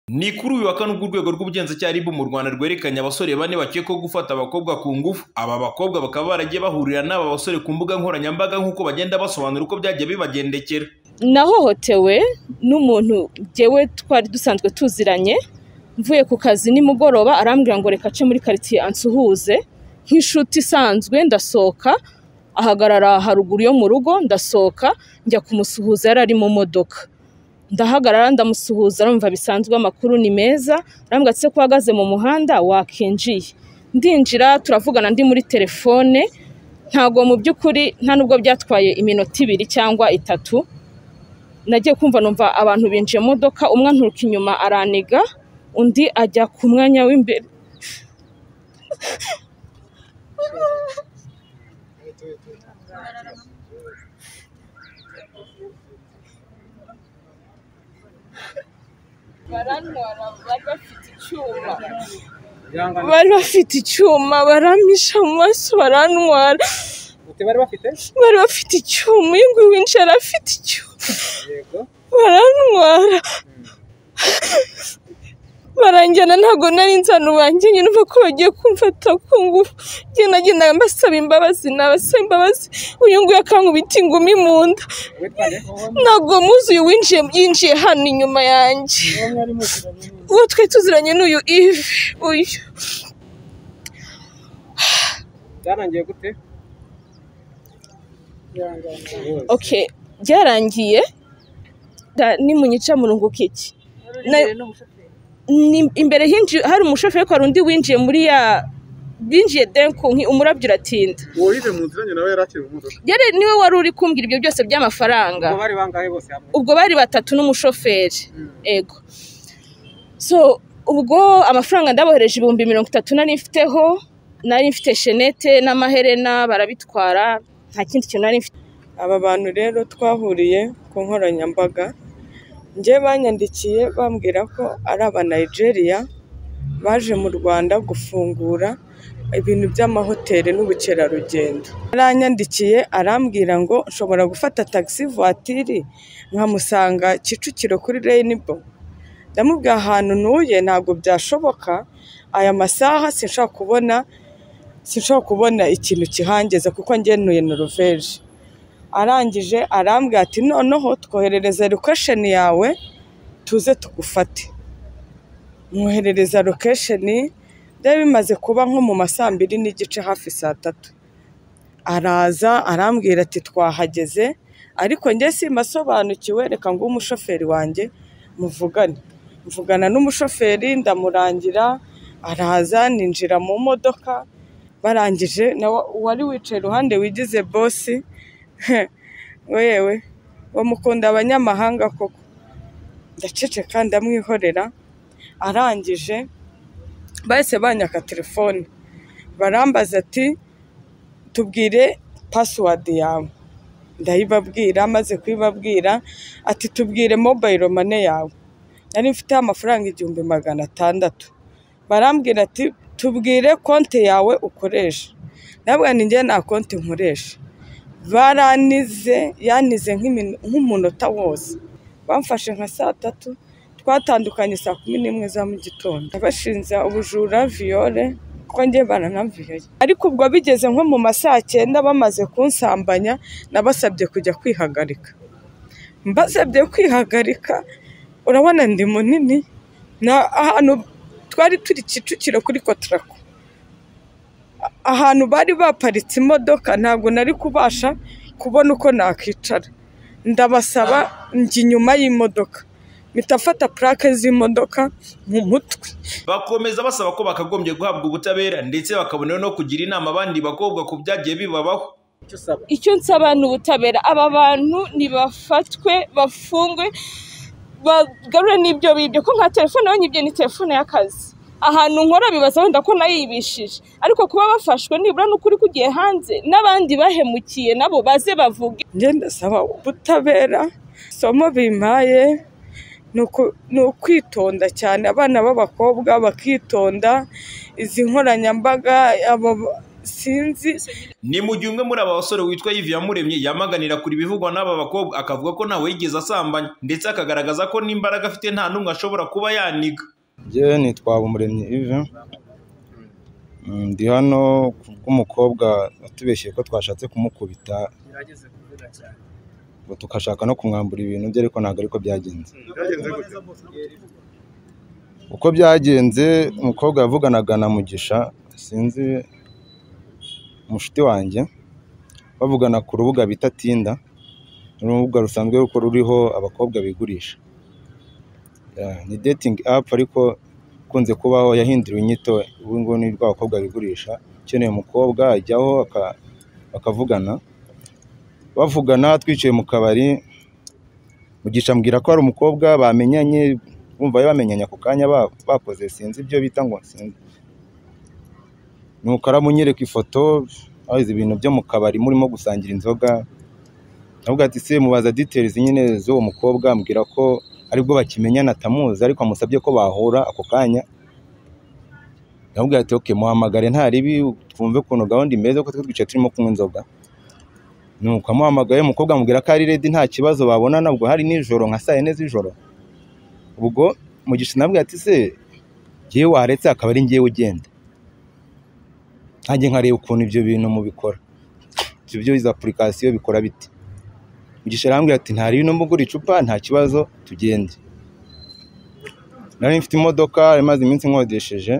Ni kuri uyu wa kane ubwo urwego rw'ubugenzacyaha RIB mu Rwanda rwerekanye abasore bane bakekwaho gufata abakobwa ku ngufu. Aba bakobwa bakaba baragiye bahurira n'aba basore ku mbuga nkoranyambaga nk'uko bagenda basobanura uko byagiye bibagendekera. nahohotewe n'umuntu ngewe twari dusanzwe tuziranye mvuye ku kazi nimugoroba arambwira ngo reka ace muri karitsiye ansuhuze nk'inshuti isanzwe ndasohoka ahagarara haruguru yo mu rugo ndasohoka njya kumusuhuza yari ari mu modoka ndahagarara ndamusuhuza arumva bisanzwe amakuru ni meza arambwira ati se ko uhagaze mu muhanda wakinjiye ndinjira turavugana ndi muri telefone ntabwo mu by'ukuri nta nubwo byatwaye iminota ibiri cyangwa itatu nagiye kumva numva abantu binjiye mu modoka umwe anturuka inyuma araniga undi ajya ku mwanya w'imbere barantwara bari bafite icyuma bari bafite icyuma barampisha mu maso barantwara bari bafite bari bafite icyuma uyu nguyu winjiye yari afite icyuma yego barantwara baranjyana ntabwo nari nzanu banjye nyine uva ko bagiye kumfata ku ngufu njye nagendaga mbasaba imbabazi nabasaba imbabazi uyu nguyu akankubita ingumi mu nda witwa nde ntabwo muzi uyu winjiye yinjiye hano inyuma yanjye uwo mwari muziranye ni uwo twari tuziranye ni uyu ivi uyu byarangiye gute Bihangane. okay byarangiye da- nimunyica murunguka iki na- ni- imbere hinjiye hari umushoferi ariko hari undi winjiye muri ya binjiye denku nki- umurabyo uratinda uwo wive mu nziranye nawe yari akiri mu modoka yari niwe wari uri kumbwira ibyo byose by'amafaranga ubwo bari bangahe bose hamwe ubwo bari batatu n'umushoferi ego so ubwo amafaranga ndabohereje ibihumbi mirongo itatu nari mfiteho nari mfite shenete n'amaherena barabitwara nta kindi kintu nari mfite aba bantu rero twahuriye ku nkoranyambaga njye banyandikiye bambwira ko ari aba Nigeria baje mu Rwanda gufungura ibintu by'amahoteli n'ubukerarugendo aranyandikiye arambwira ngo nshobora gufata taxi voitire nkamusanga Kicukiro kuri Rainbow ndamubwira ahantu ntuye ntabwo byashoboka aya masaha sinshobora kubona sinshobora kubona ikintu kihangeza kuko njye ntuye Noruveje arangije arambwira ati noneho twoherereza lokesheni yawe tuze tugufate mwoherereza lokesheni byari bimaze kuba nko mu ma saa mbiri n'igice hafi saa tatu araza arambwira ati twahageze ariko njye simasobanukiwe reka ngo umushoferi wanjye muvugane mvugana n'umushoferi ndamurangira araza ninjira mu modoka barangije nawe uwari wicaye iruhande wigize bosi wewe bamukunda abanyamahanga koko ndaceceka ndamwihorera arangije bahise banyaka telefone barambaza ati tubwire pasiwadi yawe ndayibabwira amaze kuyibabwira ati tubwire mobayiro mane yawe nari mfiteho amafaranga igihumbi magana atandatu barambwira ati tubwire konti yawe ukoresha ndabwira ni njye nta konti nkoresha baranize yanize nk'imino- nk'umunota wose bamfashe nka saa tatu twatandukanye saa kumi n'imwe za mu gitondo abashinja ubujura viyore kuko njye baranamviyoye ariko ubwo bigeze nko mu ma saa cyenda bamaze kunsambanya nabasabye kujya kwihagarika mbasabye kwihagarika urabona ndi munini na ahantu twari turi kicukiro kuri kotarako ahantu bari baparitse imodoka ntabwo nari kubasha kubona uko nakwicara ndabasaba njya inyuma y'imodoka mpita mfata purake z'imodoka mu mutwe Bakomeza basaba ko bakagombye guhabwa ubutabera ndetse bakabona no kugira inama abandi bakobwa ku byagiye bibabaho. icyo usaba icyo nsaba ni ubutabera aba bantu nibafatwe bafungwe bagarure n'ibyo bibye ko nka telefone yonyine ni telefone y'akazi ahantu nkora bibaza wenda ko nayibishije ariko kuba bafashwe nibura n'ukuri kugiye hanze n'abandi bahemukiye nabo baze bavuge njye ndasaba ubutabera isomo bimpaye ni uku- ni ukwitonda cyane abana b'abakobwa bakitonda izi nkoranyambaga abo- sinzi ni mu gihe umwe muri aba basore witwa Yves Iyamuremye yamaganira kure ibivugwa n'aba bakobwa akavuga ko ntawe yigeze asambanya ndetse akagaragaza ko n'imbaraga afite nta n'umwe ashobora kuba yaniga Njyewe nitwa Umuremyi Yves Mm, ndi hano kubw'umukobwa watubeshyeye ko twashatse kumukubita Gerageze kuvuga cyane. ngo tugashaka no kumwambura ibintu bye ariko ntabwo ariko byagenze byagenze gute uko byagenze umukobwa yavuganaga na Mugisha sinzi umushuti wanjye bavugana ku rubuga bita Tinda ni urubuga rusanzwe kuko ruriho abakobwa bigurisha Yeah, ni dating app ariko ikunze kubaho yahinduriwe inyito ubu ngubu ni rwa bakobwa bigurisha ukeneye umukobwa ajyaho aka- bakavugana bavugana twicaye mu kabari Mugisha ambwira ko hari umukobwa bamenyanye bumva bari bamenyanye ako kanya ba- bakoze sinzi ibyo bita ngo sinzi nuko aramunyereka ifoto abazi ibintu byo mu kabari murimo gusangira inzoga avuga ati se mubaza details nyine z'uwo mukobwa ambwira ko aribwo bakimenyana atamuzi ariko amusabye ko bahura ako kanya avuga ati okay muhamagare nta ribi twumve ukuntu gahunda imeze ko twe twicaye turimo kunywa inzoga nuko amuhamagaye umukobwa amubwira ko ari ready nta kibazo babonana ubwo hari nijoro nka saa yine z'ijoro ubwo mugisha nabwo ati se njyewe waretse akaba ari njyewe ugenda nkanjye nkareba ukuntu ibyo bintu mubikora ibyo byo izo apurikasiyo bikora bite mugisha arambwira ati nta ribi n'umugura icupa nta kibazo tugende nari mfite imodoka imaze iminsi nkodesheje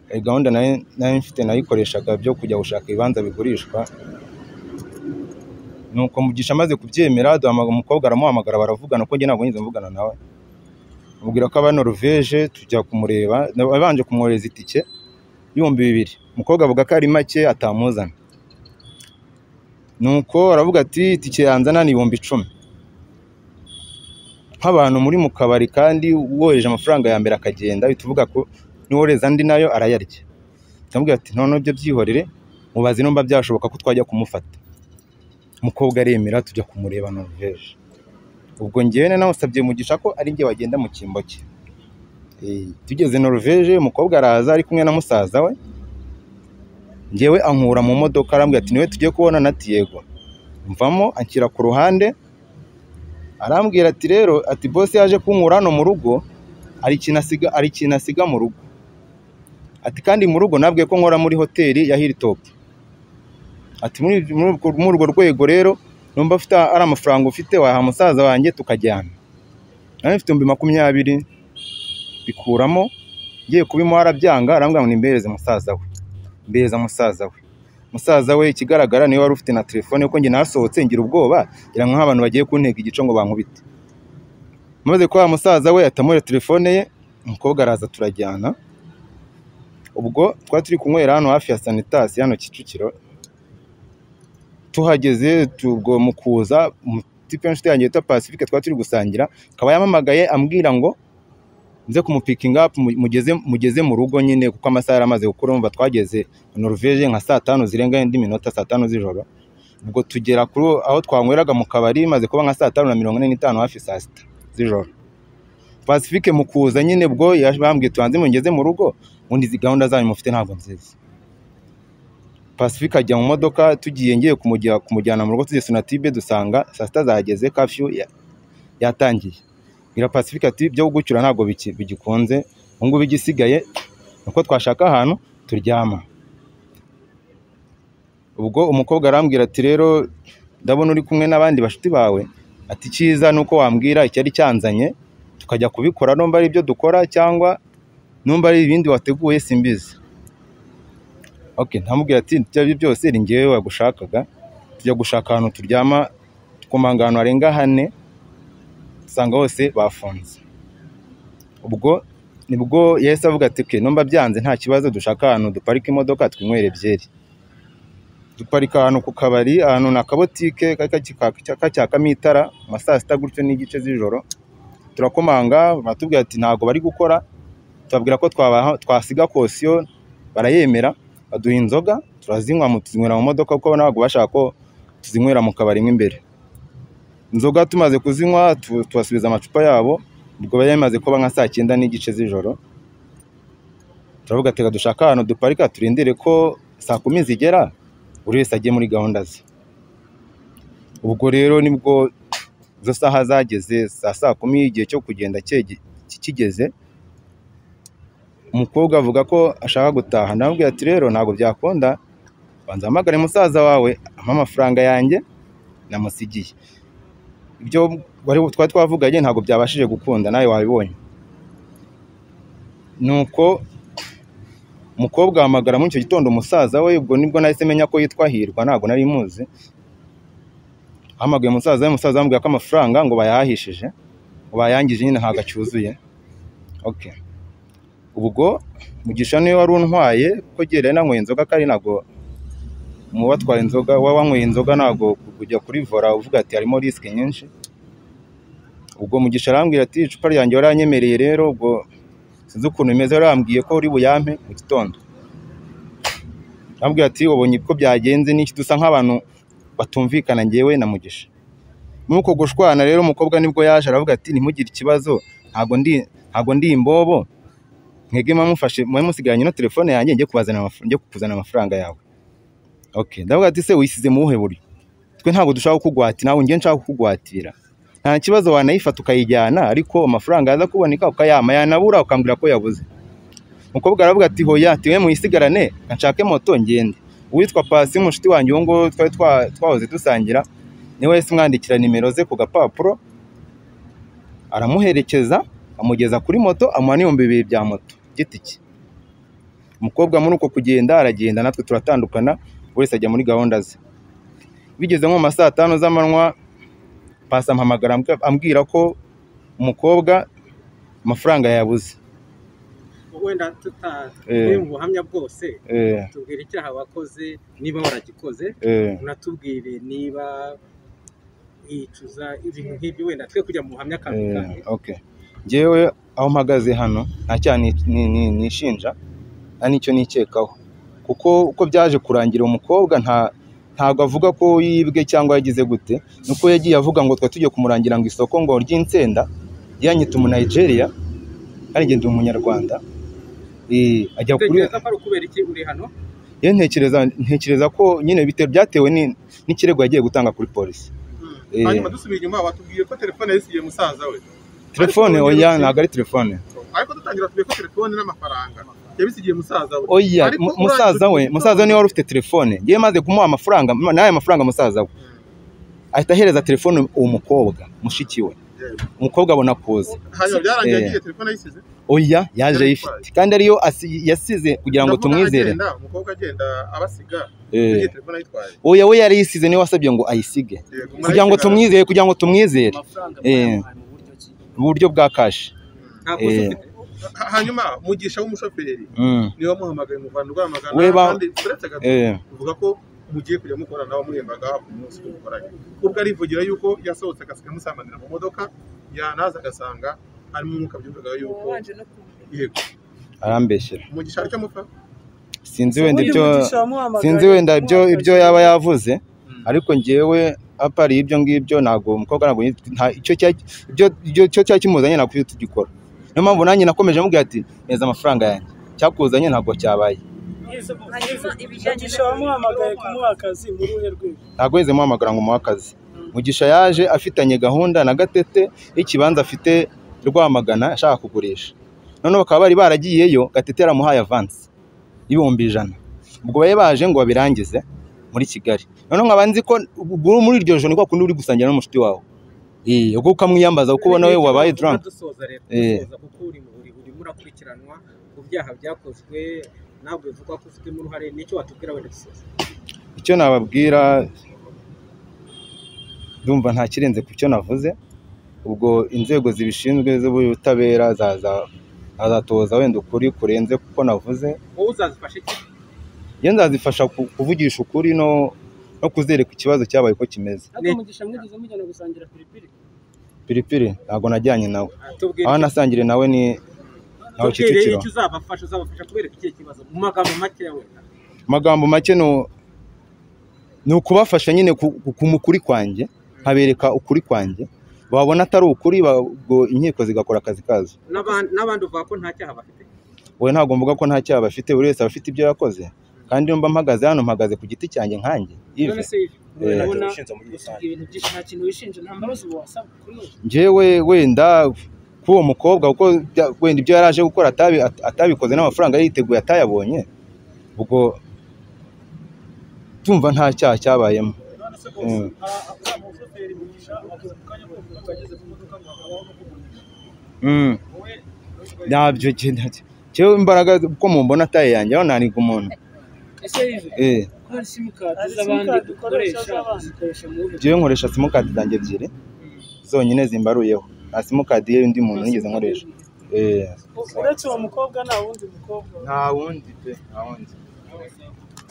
Eh, gahunda nari nari mfite nayikoreshaga byo kujya gushaka ibibanza bigurishwa nuko mugisha amaze kubyemera duhamagara umukobwa aramuhamagara baravugana kuko njye ntabwo nigeze mvugana nawe amubwira ko aba Norvège tujya kumureba abanje kumwohereza itike ibihumbi bibiri umukobwa avuga ko ari make atamuzana nuko aravuga ati itike yanzana ni ibihumbi icumi nk'abantu muri mu kabari kandi wohereje amafaranga ya mbere akagenda bihita uvuga ko niwohereza andi nayo arayarya aramubwira ati noneho ibyo byihorere mubaze nimba byashoboka ko twajya kumufata umukobwa aremera tujya kumureba Norvège ubwo njyewe nanawusabye mugisha ko ari njye wagenda mu cyimbo cye Eh, tugeze Norvège umukobwa araza ari kumwe na musaza we njyewe ankura mu modoka arambwira ati niwe tugiye kubona na Diego mvamo anshyira ku ruhande arambwira ati rero ati boss yaje kunkura hano mu rugo hari ikintu asiga hari ikintu asiga mu rugo ati kandi mu rugo nabwiye ko nkora muri hoteli ya Hilltop ati muri muri urwo- muri urwo rwego rero numva afite ari amafaranga ufite waha musaza wanjye tukajyana nari mfite ibihumbi makumyabiri bikuramo ngiye kubimuha arabyanga arambwira ngo nimbereze musaza we mbereza musaza we musaza we ikigaragara niwe wari ufite na telefone kuko njye nasohotse ngira ubwoba ngira ngo nk'abantu bagiye kuntega igico ngo bankubite maze kuba musaza we atamuhere telefone ye umukobwa araza turajyana ubwo twari turi kunywera hano hafi ya sanitasi hano kicukiro tuhageze tu- ubwo mu kuza tipe inshuti yanjye yitwa pacifique twari turi gusangira akaba yamamagaye ambwira ngo nze kumupikinga up mu- mugeze mugeze mu rugo nyine kuko amasaha yari amaze gukura umva twageze i Norvège nka saa tanu zirenga indi minota saa tanu z'ijoro ubwo tugera kuri aho twanyweraga mu kabari maze kuba nka saa tanu na mirongo ine n'itanu hafi saa sita z'ijoro pacifique mu kuza nyine ubwo yabambwiye tubanze mugeze mu rugo ubundi izi gahunda zanyu mufite ntabwo nziza Pacifique ajya mu modoka tugiye ngiye kumujya kumujyana mu rugo tugeze Sonatibe dusanga saa sita zahageze kafyu ya- yatangiye bwira Pacifique ati byo gucyura ntabwo biki- bigikunze ubu ngubu igisigaye ni uko twashaka ahantu turyama ubwo umukobwa arambwira ati rero ndabona uri kumwe n'abandi bashuti bawe ati icyiza ni uko wambwira icyari cyanzanye tukajya kubikora numva ari ibyo dukora cyangwa numva ari ibindi wateguye simbizi okay ntamubwira ati ibyo ari byo byose ni njyewe wagushakaga tujya gushaka ahantu turyama tukomanga ahantu harenga hane usanga hose bafunze ubwo nibwo yahise avuga ati okay numva byanze nta kibazo dushaka ahantu duparika imodoka twinywere byeri duparika ahantu ku kabari ahantu ni akabotike ka- ka- kacyakamo itara mu ma saa sita gutyo n'igice z'ijoro turakomanga baratubwira ati ntabwo bari gukora tubabwira ko twabaha- twasiga kosiyo barayemera baduha inzoga turazinywa mu- tuzinywera mu modoka kuko ntabwo bashaka ko tuzinywera mu kabari mo imbere inzoga tumaze kuzinywa tu- tubasubiza amacupa yabo ubwo bari bamaze kuba nka saa cyenda n'igice z'ijoro turavuga ati "Reka dushake ahantu duparika turindire ko saa kumi zigera buri wese agiye muri gahunda ze ubwo rero nibwo izo saha zageze saa saa kumi igihe cyo kugenda cyege- ki- kigeze umukobwa avuga ko ashaka gutaha namubwira ati rero ntabwo byakunda banza hamagare musaza wawe ampa amafaranga yanjye namusigiye ibyo wari twari twavuganye ntabwo byabashije gukunda nawe wabibonye nuko umukobwa ahamagara muri icyo gitondo umusaza we ubwo nibwo nahise menya ko yitwa hirwa ntabwo nari muzi ahamagaye umusaza we umusaza amubwira ko amafaranga ngo bayahahishije ngo bayangije nyine ntabwo acyuzuye okay. ubwo mugisha niwe wari untwaye ko gereye nanyweye inzoga kandi ntabwo mu batwaye inzoga waba wanyweye inzoga ntabwo kujya kuri vora uvuga ati harimo risike nyinshi ubwo mugisha arambwira ati icupa ryanjye waranyemereye rero ubwo sinzi ukuntu bimeze yarambwiye ko uri buyampe mu gitondo arambwira ati ubonye uko byagenze n'iki dusa nk'abantu batumvikana njyewe na mugisha muri uko gushwana rero umukobwa nibwo yaje aravuga ati ntimugire ikibazo ntabwo ndi ntabwo ndi imbobo mwebwe mwamufashe mwari musigaranye na telefone yanjye njye kubazana amafaranga njye kukuzana amafaranga yawe okay ndavuga ati se wisize mu buhe buryo twe ntabwo dushaka kukugwati nawe njye nshaka kukugwatira nta kibazo wanayifata ukayijyana ariko amafaranga yaza kuboneka ukayama yanabura ukambwira ko yabuze umukobwa aravuga ati hoya tiwe muyisigarane nshake moto ngende uwitwa pasi mushuti wanjye uwo nguwo twari twa- twahoze dusangira niwe wahise umwandikira nimero ze ku gapapuro aramuherekeza amugeza kuri moto amuha n'ibihumbi bibiri bya moto giti cye umukobwa muri uko kugenda aragenda natwe turatandukana buri wese ajya muri gahunda ze bigeze nko mu ma saa tanu z'amanywa pasi ampamagara ambw- ambwira ko umukobwa amafaranga yabuze wenda tutari Eh. mu buhamya bwose Eh, tubwira icyaha wakoze niba waragikoze eh, unatubwire niba yicuza ibintu nk'ibyo wenda twe kujya mu buhamya kamwe eh, kamwe okay. njyewe aho mpagaze hano nta cyaha ni- ni- ni- nishinja nta n'icyo nikekaho kuko uko byaje kurangira uwo mukobwa nta ntabwo avuga ko yibwe cyangwa yagize gute nuko yagiye avuga ngo twari tugiye kumurangira ngo isoko ngo ry'insenda yanyita umu Nigeria kandi njye ndi umunyarwanda Eh, ajya kuri utekereza ko ari ukubera iki uri hano yewe ntekereza ntekereza ko nyine bite- byatewe ni- n'ikirego yagiye gutanga kuri polisi Eh. hanyuma dusubira inyuma watubwiye ko telefone yisiye musaza we telefone Ariko oya ubundi- ntabwo ari telefone ariko dutangira tubwiye ko telefone n'amafaranga yabisigiye musaza we oya Ariko mu- urangiza musaza we ugiye musaza we niwe wari ufite telefone yewe maze kumuha amafaranga ma- n'aya mafaranga musaza we ahita ahereza telefone uwo mukobwa mushiki we umukobwa abona kuza hanyuma byarangiye Eh. yagiye telefone ayisize oya yaje ayifite kandi ariyo asi- yasize kugira ngo Ndavuga tumwizere agenda, umukobwa agenda abasiga Eh. yagiye telefone ayitwaye oya we yari yisize niwe wasabye ngo ayisige Yego, kugira ngo murayisigara. tumwizere kugira ngo tumwizere Eh. mu buryo bwa kashi ntabwo uzi Eh. ufite Ha- hanyuma mugisha w'umushoferi Mm, niwe wamuhamagaye muvana urwamagana We ba- kandi turetse gato eh. uvuga ko mugiye kujya mukorana wamuhembaga ku munsi mukoranye ubwo arivugira yuko yasohotse agasiga amusambanira mu modoka yanaza agasanga harimo umwuka byumvaga yuko yego arambeshyera umugisha aricyo mupfa sinzi wenda ibyo sinzi wenda ibyo ibyo yaba yavuze ariko njyewe apari ibyo ngibyo ntabwo umukobwa ntabwo yit- nta- icyo cya- ibyo ibyo cyo cyari kimuzanye ntabwo tugikora niyo mpamvu nanjye nakomeje mubwira ati neza amafaranga yanjye cyakuzanye ntabwo cyabaye mugisha wamuhamagaye kumuha akazi muri uruhe rwego ntabwo yigeze muhamagara ngo umuhe akazi mugisha yaje afitanye gahunda na gatete y'ikibanza afite rwamagana ashaka kugurisha noneho bakaba bari baragiyeyo gatete yaramuhaye avansi y'ibihumbi ijana ubwo bari baje ngo babirangize muri kigali noneho nkaba nzi ko ubu- muri iryo joro ni kwa kundi uri gusangira n'umushuti wawe Eh, ubwo ukamwiyambaza kuko ubona we wabaye drunk dusoza rero Eh. dusoza kuko uri mu buri buri murakurikiranwa ku byaha byakozwe ntabwo bivugwa ko ufitemo uruhare nicyo watubwira wenda dusoza icyo nababwira ndumva nta kirenze ku cyo navuze ubwo inzego zibishinzwe z'ubutabera zaza azatoza wenda ukuri kurenze kuko navuze wowe uzazifashe iki iyo nzazifasha ku- kuvugisha ukuri no no kuzereka ikibazo cyabaye uko kimeze Ne- piripiri ntabwo najyanye nawe tubwire aho nasangire nawe ni nawe tubwire kicukiro icyo uzabafasha uzabafasha kubereka ikihe kibazo mu magambo makeya wenda amagambo make ni- ni ukubafasha nyine ku ku- ku mukuri kwanjye nkabereka ukuri kwanjye babona atari ukuri ba- ubwo inkiko zigakora akazi kazo N'aban- n'abandi uvuga ko nta cyaha bafite wowe ntabwo mvuga ko nta cyaha bafite buri wese aba afite ibyo yakoze kandi iyo mba mpagaze hano mpagaze ku giti cyanjye nkanjye none ive se ivi Eh, urabona ushinze muri usibye rusange. ibintu byinshi nta kintu wishinja nta mbabazi ubu wasaba kuri we njyewe wenda k'uwo mukobwa kuko bya- wenda ibyo yari aje gukora atabi- at- atabikoze n'amafaranga yari yiteguye atayabonye ubwo tumva nta cyaha cyabayemo Mm. Mm. ntabyo njye ntacyo. njyewe imbaraga uko mumbona taye yanjye aho naniga umuntu ese ivi eh ko hari simukadi z'abandi dukoresha zikoresha mu buryo njyewe nkoresha simukadi zanjye ebyiri zonyine zimbaruyeho nta simukadi y'undi muntu nigeze nkoresha eh uretse uwo mukobwa nta wundi mukobwa nta wundi pe nta wundi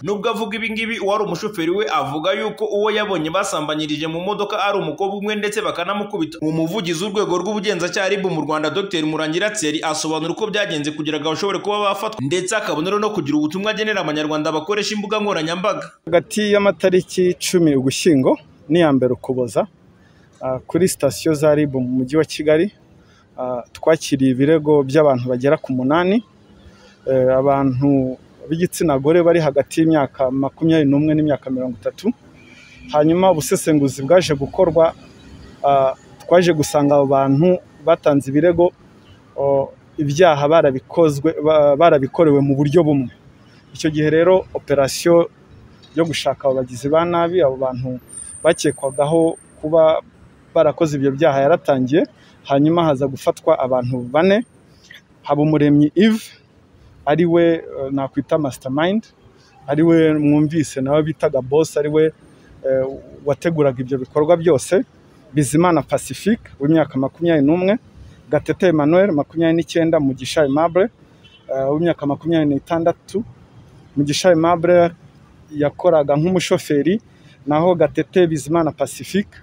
Nubwo avuga ibi ngibi uwari umushoferi we avuga yuko uwo yabonye basambanyirije mu modoka ari umukobwa umwe ndetse bakanamukubita. Umuvugizi w'urwego rw'ubugenzacyaha RIB mu Rwanda Dr Murangira Thierry asobanura uko byagenze kugira ngo bashobore kuba bafatwa ndetse akabonera no kugira ubutumwa agenera abanyarwanda bakoresha imbuga nkoranyambaga. hagati y'amatariki icumi ugushyingo n'iya mbere ukuboza ah, kuri sitasiyo za rib mu mujyi wa kigali ah, twakiriye ibirego by'abantu bagera ku munani Eh, abantu b'igitsina gore bari hagati y'imyaka makumyabiri n'umwe n'imyaka mirongo itatu hanyuma ubusesenguzi bwaje gukorwa ah, twaje gusanga abo bantu batanze ibirego oh, ibyaha barabikozwe ba- barabikorewe mu buryo bumwe icyo gihe rero operasiyo yo gushaka abo bagizi ba nabi abo bantu bakekwagaho kuba barakoze ibyo byaha yaratangiye hanyuma haza gufatwa abantu bane haba umuremyi Yves ari we eh, nakwita mastermind ari we mwumvise nawe bitaga boss ari we eh, wateguraga ibyo bikorwa byose bizimana pacifique w'imyaka makumyabiri n'umwe gatete emmanuel makumyabiri n'icyenda mugisha aimable eh, w'imyaka makumyabiri n'itandatu mugisha aimable yakoraga nk'umushoferi naho gatete bizimana pacifique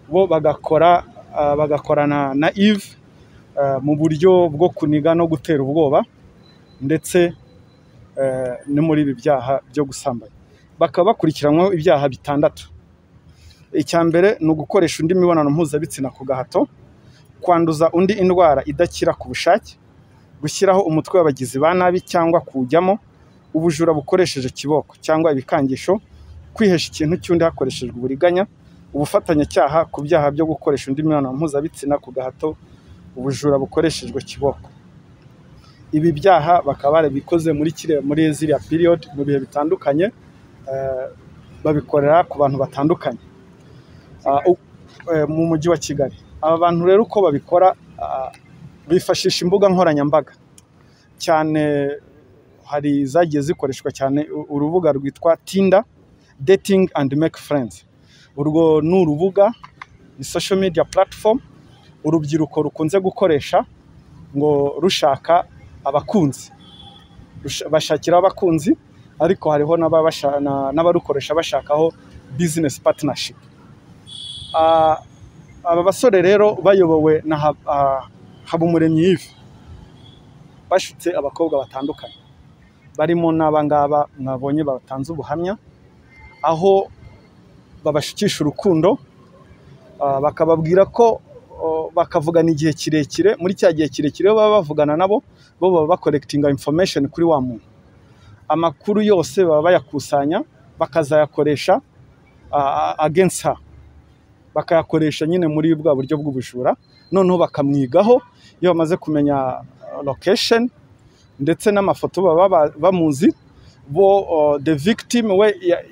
bo bagakora ah, bagakorana na Yves ah, mu buryo bwo kuniga no gutera ubwoba ndetse eh, no muri ibi byaha byo gusambanya bakaba bakurikiranwaho ibyaha bitandatu icya mbere ni ugukoresha undi mibonano mpuzabitsina ku gahato kwanduza undi indwara idakira ku bushake gushyiraho umutwe w'abagizi ba nabi cyangwa kuwujyamo ubujura bukoresheje kiboko cyangwa ibikangisho kwihesha ikintu cy'undi hakoreshejwe uburiganya ubufatanyacyaha ku byaha byo gukoresha undi mibonano mpuzabitsina ku gahato ubujura bukoreshejwe kiboko ibi byaha bakaba barabikoze muri kiriya muri ziriya period mu bihe bitandukanye eh, babikorera ku bantu batandukanye Ah, u- eh, mu mujyi wa kigali aba bantu rero uko babikora ah, bifashisha imbuga nkoranyambaga cyane hari zagiye zikoreshwa cyane u- urubuga rwitwa tinda dating and make friends urwo ni urubuga ni social media platform urubyiruko rukunze gukoresha ngo rushaka abakunzi Rush- bashakira abakunzi ariko hariho n'ababasha- na- n'abarukoresha bashakaho business partnership Ah, aba basore rero bayobowe na Hab- ah, habumuremyi yive bashutse abakobwa batandukanye barimo n'abangaba mwabonye batanze ubuhamya aho babashukisha urukundo ah, bakababwira ko oh, bakavugana igihe kirekire muri cya gihe kirekire iyo baba bavugana nabo bo baba bakorekitinga information kuri wa muntu amakuru yose baba bayakusanya bakazayakoresha ah, against her bakayakoresha nyine muri bwa buryo bw'ubujura noneho bakamwigaho iyo bamaze kumenya ah, location ndetse n'amafoto baba ba- bamuzi bo oh, the victim we ya-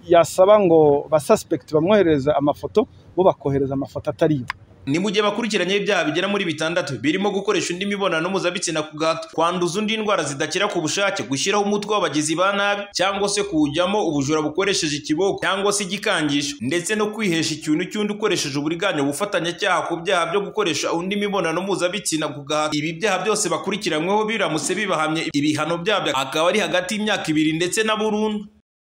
yasaba ngo basuspect bamwoherereze amafoto bo bakohereza amafoto atari yo Ni mu gihe bakurikiranye ibyaha bigera muri bitandatu birimo gukoresha undi mibonano mpuzabitsina ku gahato, kwanduza undi indwara zidakira ku bushake, gushyiraho umutwe w'abagizi ba nabi cyangwa se kuwujyamo ubujura bukoresheje ikiboko cyangwa se igikangisho, ndetse no kwihesha ikintu cy'undi ukoresheje uburiganya ubufatanyacyaha ku byaha byo gukoresha undi mibonano mpuzabitsina ku gahato. Ibi byaha byose bakurikiranyweho biramutse bibahamye ibihano byabyo akaba ari hagati y'imyaka ibiri ndetse na burundu.